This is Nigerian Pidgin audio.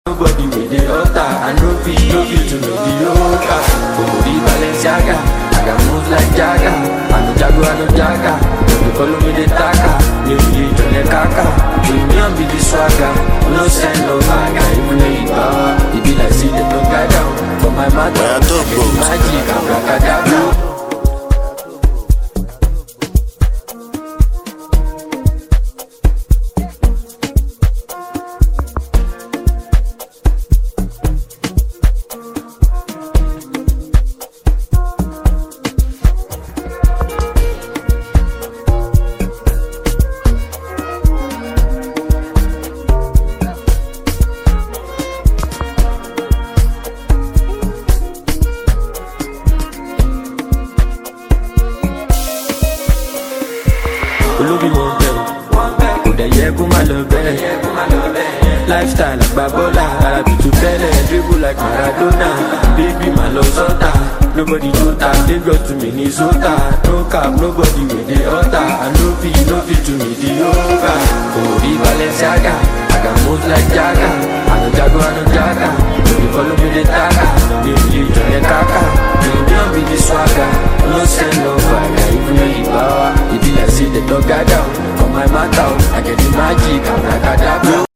Nobody with the altar I no fit, no fit to mediocre Omori Balenciaga I got moves like Jagga I no Jago, I no Jagga Don't you follow me the taka Me be Johnny Kaka Premium be the swagger No send no bagger Even though you power It be like see them no guy down For my matter Where I talk, I get bro? the magic Abracadabra olóbi mo ń bẹ̀ o kò dẹ̀ yẹ kó má lọ bẹ́ẹ̀ lifestyle àgbà bọ́là ara tutù tẹ́lẹ̀ dribble like maradona baby má lọ sọ́tà nobody jota lagos to minnesota no cap nobody wey dey alter i no fit no fit to mediocre omori balenciaga i got moves like jaga i no jago i no jaga no dey follow me dey taka dey believe jọyẹ kaka premium be the swagger no send no fire even though you power e be like say dem don gather o for my matter o i get the magic abracadabra.